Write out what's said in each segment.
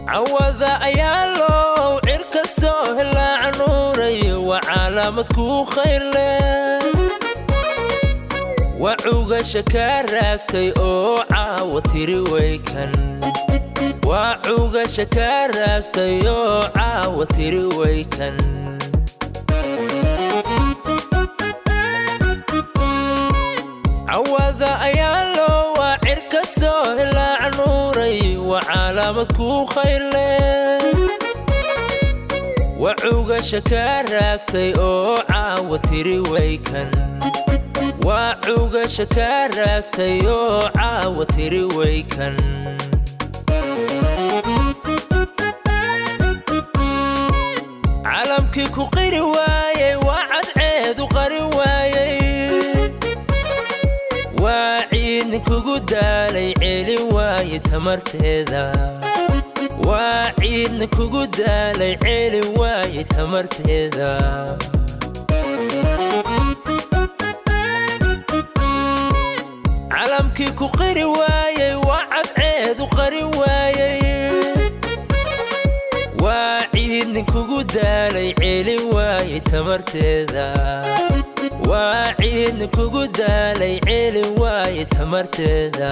cawada ayaa loo cirka soo helaa nuuray waa calaamad kuu khayrle waa cugasha kaa raagtay oo caawa tiri waykan waa cugasha kaa raagtay oo caawa tiri waykan cawada ayaa loo waa cirka soo helaa nuuray waa calaamad kuu khayrle waa cugasha kaa raagtay oo caawa tiri waykan waa cugasha kaa raagtay oo caawa tiri waykan calamkii ku qiri waayey waa cadceedu qari waayey waa ciidnin kugu daalay celin waaye tamarteeda waa ciidnin kugu daalay celin waaye tamarteeda calamkii ku qiri waayey waa cadceedu qari waayey waa ciidnin kugu daalay celin waaye tamarteeda waa ciidnin kugu daalay celin waaye tamarteeda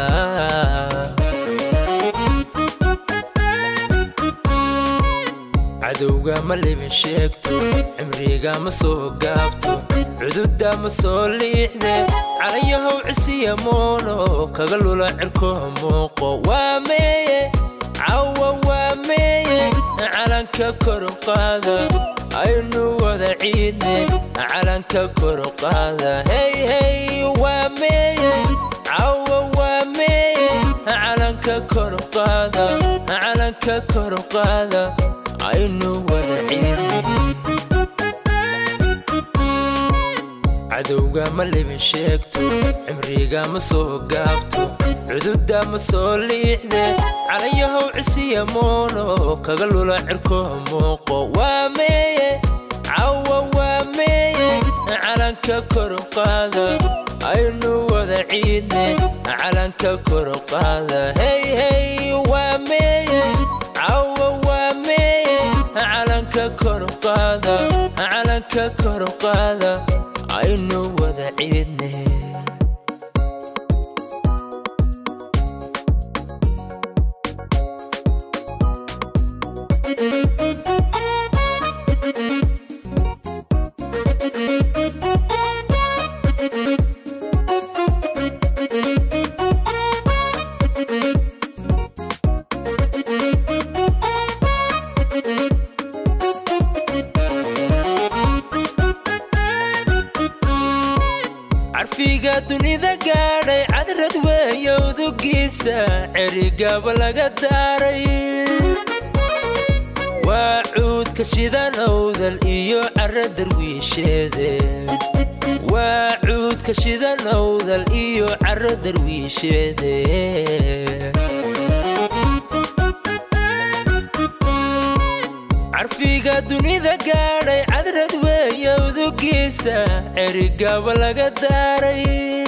cadowga ma libin sheegto cimriga ma soo gaabto cududda ma soo liixde calayahow cisiya moono kaga lula cirkoo muuqo waa meeye cawa waa meeye calanka koruqaada aynu wada ciidne calanka koruqaada hey hey waa meeye cawa waa meeye calanka koruqaada calanka koruqaada aynu wada ciidne cadowga ma libin sheegto cimriga ma soo gaabto cududda ma soo liixde calayahow cisiya moono kaga lula cirkoo muuqo waa meeye cawa waa meeye calanka koruqaada aynu wada ciidne calanka koruqaada hey hey waa meeye cawa waa meeye calanka koruqaada calanka koruqaada aynu wada ciidne carfiga dunida gaadhay cadrad weeyowdugiisa cerigaba laga daaray waa cuudka shidan owdal iyo cara darwiisheede waa cuudka shidan owdal iyo cara darwiisheede carfiga dunida gaadhay cadrad weeyowdugiisa cerigaba laga daaray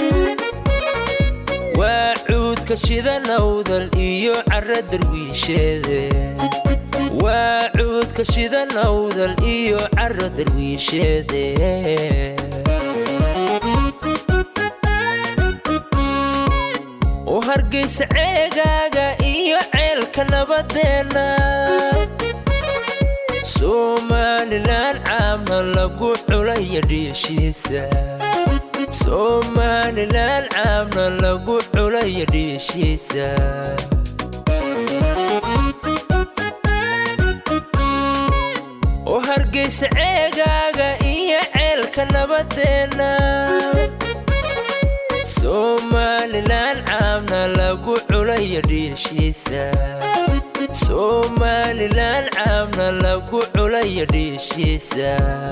waa cuudka shidan owdal iyo cara darwiisheede waa cuudka shidan owdal iyo cara darwiisheede u hargaysa ceegaaga iyo ceelka nabadeenna somalilan caamna lagu culaya dhiishiisa somalilan caamna lagu culaya dhiishiisa u hargaysa ceegaaga iyo ceelka nabadeenna somalilan caamna lagu culaya dhiishiisa somalilan caamna lagu culaya dhiishiisa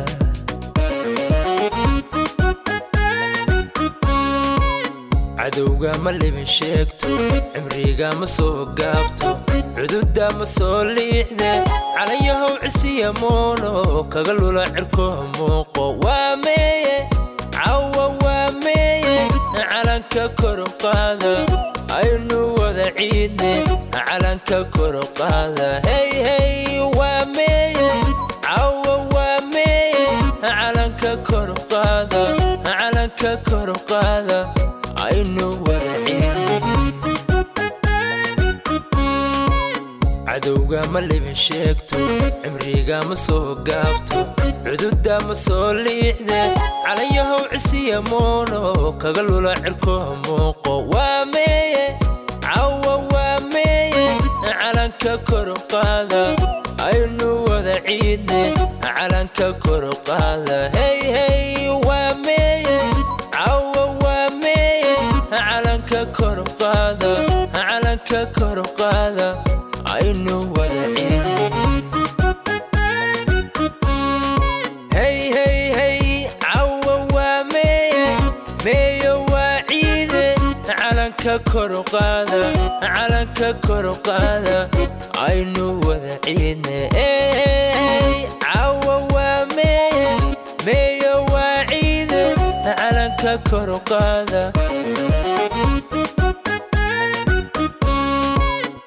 cadowga ma libin sheegto cimriga ma soo gaabto cududda ma soo liixde calayahow cisiya moono kaga lula cirkoo muuqo waa meeye cawa waa meeye calanka koruqaada aynu wada ciidne calanka koro qaada hey hey waa meeye cawa waa meeye calanka koro qaada calanka koro qaada aynu wada ciidne cadowga ma libin sheegto cimriga ma soo gaabto cududa ma soo liixde calanyahow cisiya moono kaga lula cirkoha muuqo waa meeye cawa waa meeye calanka koro qaada aynu wada ciidne calanka koro qaada hey hey waa meeye cawa waa meeye calanka koro qaada calanka koro qaada aynu wada ciidne hey hey hey cawa waa meeye meeyo waa ciide calanka koro qaada calanka koro qaada aynu wada ciidne cawa waa meeye meeyo waa ciide calanka koro qaada